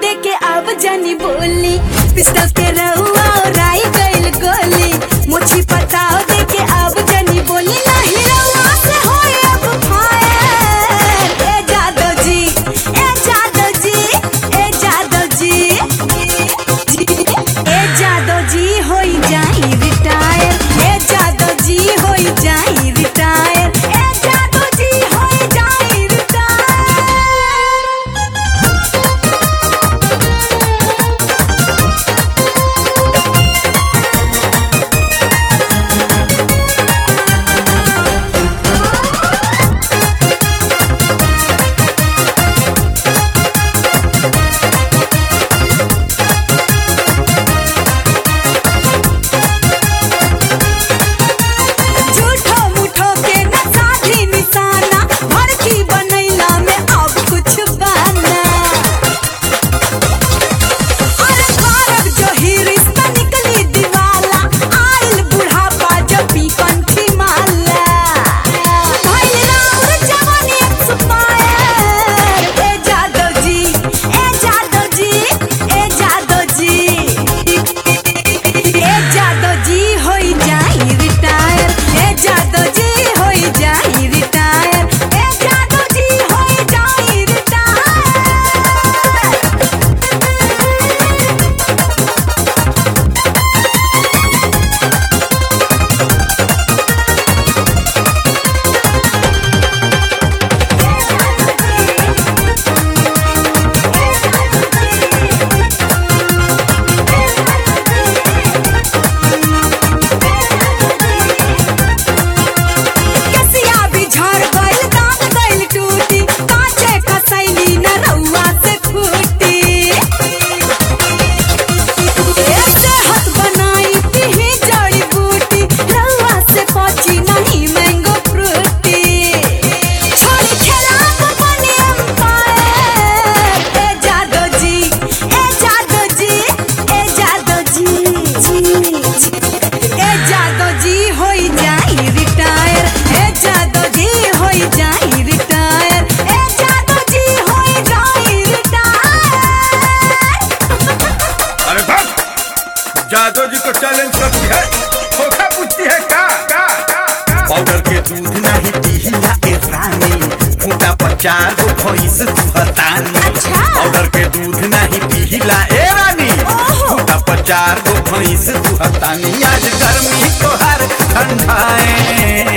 देके अब जानी बोली पिस्टल के रउआ राई गइल गोली मुछी पताओ देके अब जानी बोली नाही रउआ से होए अब फायर ए जादव जी ए जादव जी ए जादव जी ए जादव जी होई जाई रिटायर ए जादव जी होई जाई रिटायर ए जादव जी होई जाई रिटायर झूठो मूठो के न साधी निशाना भड़की बनैला में अब कुछ बना अरे कारक जो ही रिश्ता निकली दीवाला आइल बुढ़ापा जो पीपन की माला भइल राउर जवानी एक्सपायर ए जादव जी ए जादव जी ए जादव जी ए जादव जी होई जाई रिटायर ए जादव जी होई जाई रिटायर ए जादव जी होई जाई रिटायर कसिया भी झड़ गइल दांत गइल टूटी काचे कसैली न रउआ से फूटी ऐसे हाथ बनाई पीही जड़ी बूटी रउआ से पची नहीं मैंगो फ्रूटी छोड़ी खेला को बनी एम्पायर ए जादव जी ए जादव जी ए जादव जी ए जादव जी होई जाई रिटायर ए जादव जी होई जाई रिटायर ए जादव जी होई जाई रिटायर अरे बस जादव जी को चैलेंज करती है धोखा पूछती है क्या क्या क्या क्या? पाउडर के दूध नहीं पीला ए रानी फूटा पचार गो भैंस दुहतानी अच्छा। पाउडर के दूध नहीं पीला ए रानी ओहो। फूटा पचार गो भैंस दुहतानी आज गर्मी तोहर ठंडाए